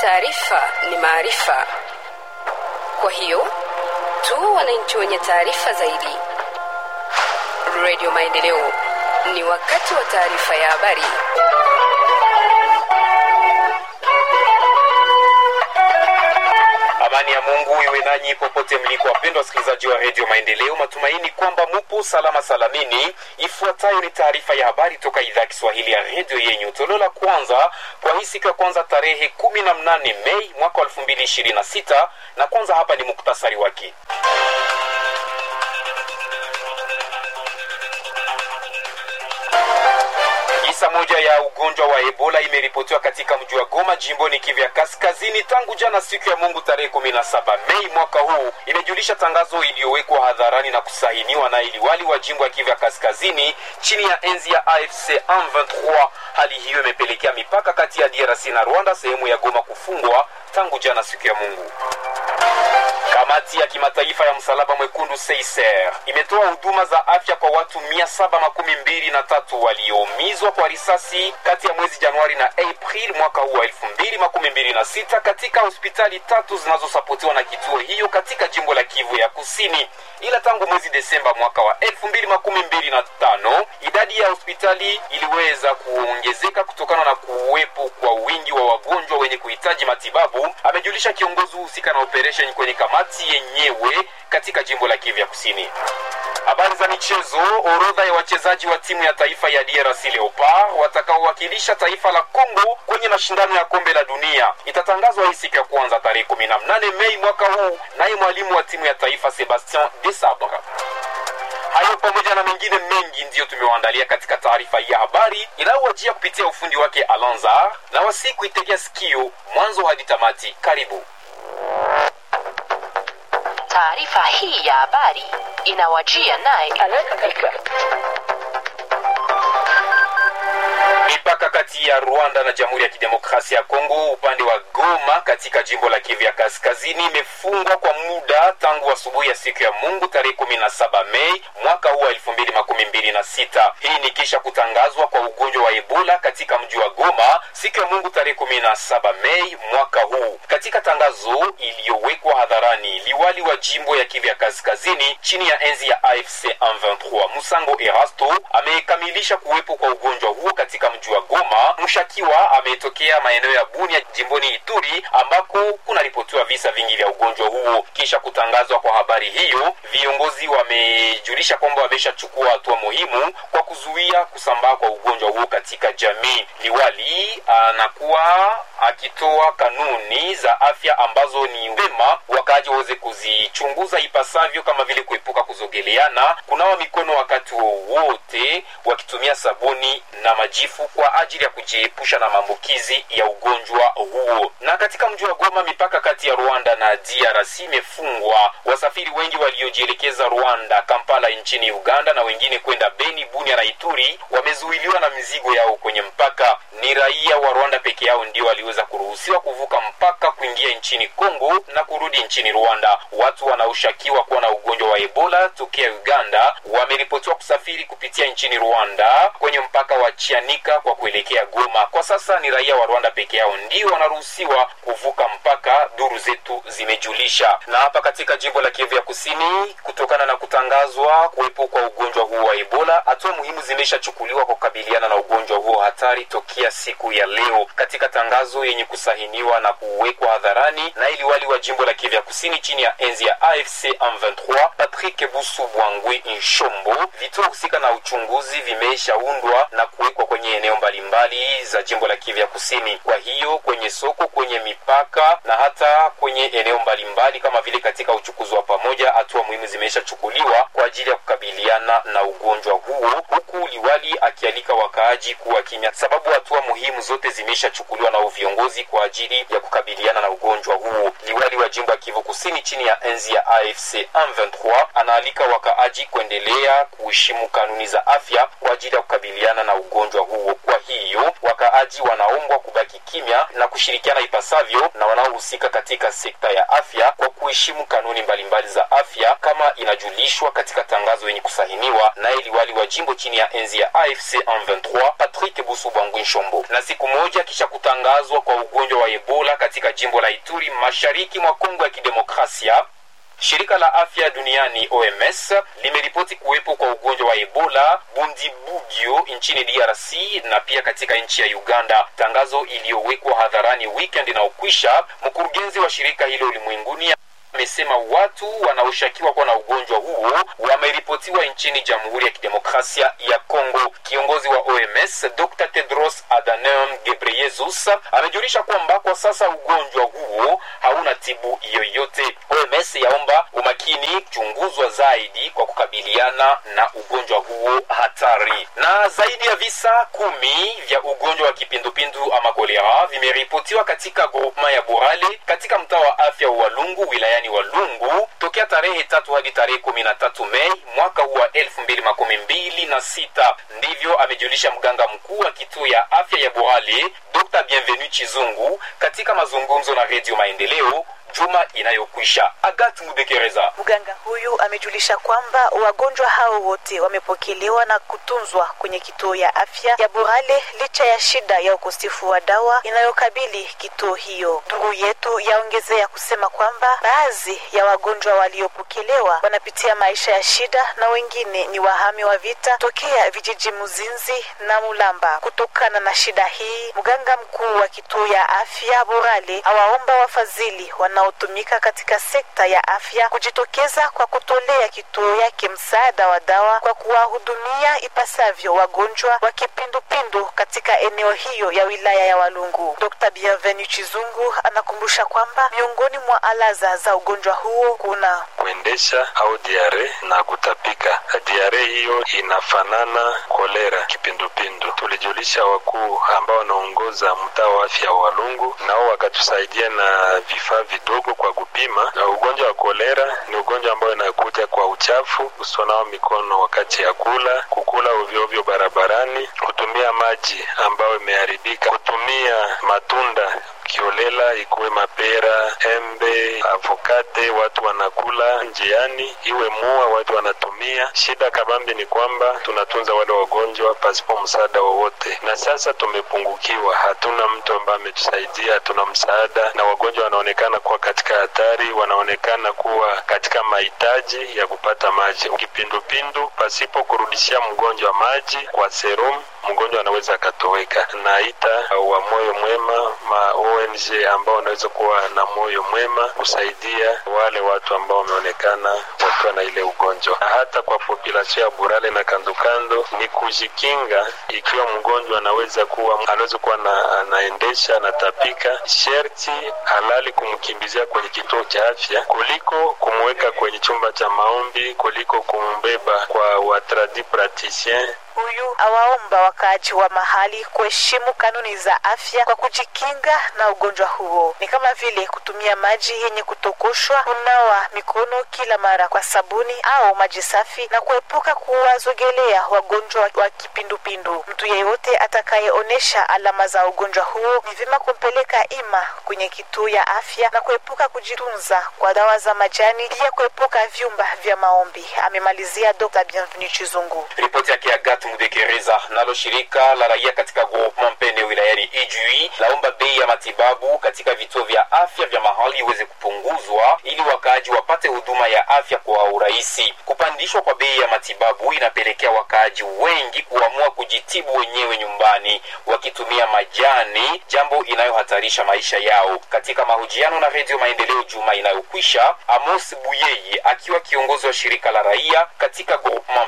taarifa ni maarifa. Kwa hiyo tu wananchi wenye taarifa zaidi. Radio Maendeleo, ni wakati wa taarifa ya habari. Amani ya Mungu iwe nanyi popote mliko, wapendwa wasikilizaji wa redio Maendeleo. Matumaini kwamba mupo salama salamini. Ifuatayo ni taarifa ya habari toka idhaa ya Kiswahili ya redio yenyu, toleo la kwanza kwa hii siku ya kwanza tarehe kumi na mnane Mei mwaka elfu mbili ishirini na sita na kwanza hapa ni muktasari wake. Kisa moja ya ugonjwa wa Ebola imeripotiwa katika mji wa Goma jimboni Kivu ya Kaskazini tangu jana siku ya Mungu tarehe 17 Mei mwaka huu, imejulisha tangazo iliyowekwa hadharani na kusahiniwa na iliwali wa jimbo ya Kivu ya Kaskazini chini ya enzi ya AFC M23. Hali hiyo imepelekea mipaka kati ya DRC na Rwanda sehemu ya Goma kufungwa tangu jana siku ya Mungu. Kamati ya kimataifa ya msalaba mwekundu Seiser imetoa huduma za afya kwa watu mia saba makumi mbili na tatu walioumizwa kwa risasi kati ya mwezi Januari na April mwaka huu wa elfu mbili makumi mbili na sita katika hospitali tatu zinazosapotiwa na kituo hiyo katika jimbo la Kivu ya Kusini. Ila tangu mwezi Desemba mwaka wa elfu mbili makumi mbili na tano idadi ya hospitali iliweza kuongezeka kutokana na kuwepo kwa wingi wa wagonjwa wenye kuhitaji matibabu, amejulisha kiongozi husika na operation kwenye kamati yenyewe katika jimbo la Kivu ya Kusini. Habari za michezo. Orodha ya wachezaji wa timu ya taifa ya DRC Leopard watakaowakilisha taifa la Kongo kwenye mashindano ya kombe la dunia itatangazwa hii siku ya kwanza tarehe 18 Mei mwaka huu, naye mwalimu wa timu ya taifa Sebastien Desabre. Hayo pamoja na mengine mengi ndiyo tumewaandalia katika taarifa ya habari inayowajia kupitia ufundi wake Alonza na wasi kuitegea sikio mwanzo hadi tamati. Karibu. Taarifa hii ya habari inawajia naye Mipaka kati ya Rwanda na Jamhuri ya Kidemokrasia ya Kongo upande wa Goma katika jimbo la Kivu ya Kaskazini imefungwa kwa muda tangu asubuhi ya siku ya Mungu tarehe 17 Mei mwaka huu wa 2026. Hii ni kisha kutangazwa kwa ugonjwa wa Ebola katika mji wa Goma siku ya Mungu tarehe 17 Mei mwaka huu. Katika tangazo iliyowekwa hadharani, liwali wa jimbo ya Kivu ya Kaskazini chini ya enzi ya AFC M23 Musango Erasto amekamilisha kuwepo kwa ugonjwa huo katika mji wa Goma. Mshakiwa ametokea maeneo ya Bunia jimboni Ituri ambako kunaripotiwa visa vingi vya ugonjwa huo. Kisha kutangazwa kwa habari hiyo, viongozi wamejulisha kwamba wameshachukua hatua muhimu kwa kuzuia kusambaa kwa ugonjwa huo katika jamii. Liwali anakuwa akitoa kanuni za afya ambazo ni vema wakaaji waweze kuzichunguza ipasavyo, kama vile kuepuka kuzogeleana, kunawa mikono wakati wowote wakitumia sabuni na majifu kwa ajili ya kujiepusha na maambukizi ya ugonjwa huo. Na katika mji wa Goma, mipaka kati ya Rwanda na DRC imefungwa. Wasafiri wengi waliojielekeza Rwanda, Kampala nchini Uganda na wengine kwenda Beni, Bunia na Ituri wamezuiliwa na mizigo yao kwenye mpaka. Ni raia wa Rwanda peke yao ndio waliweza kuruhusiwa kuvuka mpaka kuingia nchini Kongo na kurudi nchini Rwanda. Watu wanaoshukiwa kuwa na ugonjwa wa Ebola tokea Uganda wameripotiwa kusafiri kupitia nchini Rwanda kwenye mpaka wa Chianika kwa kuelekea Goma. Kwa sasa ni raia wa Rwanda peke yao ndio wanaruhusiwa kuvuka mpaka, duru zetu zimejulisha. Na hapa katika jimbo la Kivu ya Kusini, kutokana na kutangazwa kuwepo kwa ugonjwa huo wa Ebola, hatua muhimu zimeshachukuliwa kwa kukabiliana na ugonjwa huo hatari tokea siku ya leo. Katika tangazo yenye kusahiniwa na kuwekwa hadharani na iliwali wa jimbo la Kivu ya Kusini chini ya enzi ya AFC M23 Patrick Busu Bwangwe Inshombo, vituo husika na uchunguzi vimeshaundwa na kuwekwa kwenye eneo mbalimbali za jimbo la Kivu ya Kusini. Kwa hiyo kwenye soko, kwenye mipaka na hata kwenye eneo mbalimbali kama vile katika uchukuzi wa pamoja, hatua muhimu zimeshachukuliwa kwa ajili ya kukabiliana na ugonjwa huo, huku liwali akialika wakaaji kuwa kimya, sababu hatua muhimu zote zimeshachukuliwa na viongozi kwa ajili ya kukabiliana na ugonjwa huo. Liwali wa jimbo ya Kivu Kusini chini ya enzi ya AFC M23 anaalika wakaaji kuendelea kuheshimu kanuni za afya kwa ajili ya kukabiliana na ugonjwa huo. Kwa hiyo wakaaji wanaombwa kubaki kimya na kushirikiana ipasavyo na wanaohusika katika sekta ya afya kwa kuheshimu kanuni mbalimbali za afya kama inajulishwa katika tangazo yenye kusahiniwa naye liwali wa jimbo chini ya enzi ya AFC M23 Patrick Busu Bwangwi Nshombo. Na siku moja kisha kutangazwa kupunguzwa kwa ugonjwa wa Ebola katika jimbo la Ituri mashariki mwa Kongo ya Kidemokrasia. Shirika la afya duniani OMS limeripoti kuwepo kwa ugonjwa wa Ebola Bundibugyo nchini DRC na pia katika nchi ya Uganda. Tangazo iliyowekwa hadharani weekend inaokwisha, mkurugenzi wa shirika hilo ulimwenguni amesema watu wanaoshukiwa kuwa na ugonjwa huo wameripotiwa nchini Jamhuri ya Kidemokrasia ya Kongo. Kiongozi wa OMS Dr. Tedros Adhanom Ghebreyesus amejulisha kwamba kwa sasa ugonjwa huo hauna tibu yoyote. OMS yaomba umakini kuchunguzwa zaidi kwa kukabiliana na ugonjwa huo hatari. Na zaidi ya visa kumi vya ugonjwa wa kipindupindu ama kolera vimeripotiwa katika groupement ya Borale katika mtaa wa afya wa Walungu wilayani Walungu tokea tarehe tatu hadi tarehe kumi na tatu Mei mwaka huu wa elfu mbili makumi mbili na sita. Ndivyo amejulisha mganga mkuu wa kituo ya afya ya Borale Dr. Bienvenu Chizungu katika mazungumzo na Redio Maendeleo juma inayokwisha. Agat Mudekereza. Mganga huyu amejulisha kwamba wagonjwa hao wote wamepokelewa na kutunzwa kwenye kituo ya afya ya Burale licha ya shida ya ukosefu wa dawa inayokabili kituo hiyo. Ndugu yetu yaongezea kusema kwamba baadhi ya wagonjwa waliopokelewa wanapitia maisha ya shida na wengine ni wahami wa vita tokea vijiji Muzinzi na Mulamba. Kutokana na shida hii, mganga mkuu wa kituo ya afya Burale awaomba wafadhili wanaotumika katika sekta ya afya kujitokeza kwa kutolea kituo yake msaada wa dawa kwa kuwahudumia ipasavyo wagonjwa wa kipindupindu katika eneo hiyo ya wilaya ya Walungu. Dr. Bienvenu Chizungu anakumbusha kwamba miongoni mwa alaza za ugonjwa huo kuna kuendesha au diare na kutapika. Diare hiyo inafanana kolera, kipindupindu. Tulijulisha wakuu ambao wanaongoza mtaa wa afya wa Walungu, nao wakatusaidia na vifaa vidogo kwa kupima. Na ugonjwa wa kolera ni ugonjwa ambao inakuja kwa uchafu, usionao mikono wakati ya kula, kukula ovyoovyo barabarani, kutumia maji ambayo imeharibika, kutumia matunda kiolela, ikuwe mapera, embe, avokate, watu wanakula njiani, iwe mua, watu wanatumia. Shida kabambi ni kwamba tunatunza wale wagonjwa pasipo msaada wowote, na sasa tumepungukiwa, hatuna mtu ambaye ametusaidia, hatuna msaada, na wagonjwa wanaonekana kuwa katika hatari, wanaonekana kuwa katika mahitaji ya kupata maji. Kipindupindu, pasipo kurudishia mgonjwa maji kwa serum, mgonjwa anaweza akatoweka. Naita wa moyo mwema ma ONG ambao wanaweza kuwa na moyo mwema kusaidia wale watu ambao wameonekana wakiwa na ile ugonjwa. Na hata kwa population ya Burale na kandokando ni kujikinga, ikiwa mgonjwa anaweza kuwa anaweza kuwa na, anaendesha anatapika, sherti halali kumkimbizia kwenye kituo cha afya kuliko kumweka kwenye chumba cha maombi, kuliko kumbeba kwa watradi praticien huyu awaomba wakaaji wa mahali kuheshimu kanuni za afya kwa kujikinga na ugonjwa huo, ni kama vile kutumia maji yenye kutokoshwa, kunawa mikono kila mara kwa sabuni au maji safi, na kuepuka kuwazogelea wagonjwa wa kipindupindu. Mtu yeyote atakayeonyesha alama za ugonjwa huo ni vyema kumpeleka ima kwenye kituo ya afya na kuepuka kujitunza kwa dawa za majani, pia kuepuka vyumba vya maombi, amemalizia Dr. Bienvenu Chizungu. Ripoti yake Agat Mudekereza. Nalo shirika la raia katika groupement Mpene wilayani Ijui laomba bei ya matibabu katika vituo vya afya vya mahali iweze kupunguzwa ili wakaaji wapate huduma ya afya kwa urahisi. Kupandishwa kwa bei ya matibabu inapelekea wakaaji wengi kuamua kujitibu wenyewe nyumbani wakitumia majani, jambo inayohatarisha maisha yao. Katika mahojiano na Redio Maendeleo juma inayokwisha, Amos Buyeye akiwa kiongozi wa shirika la raia katika groupement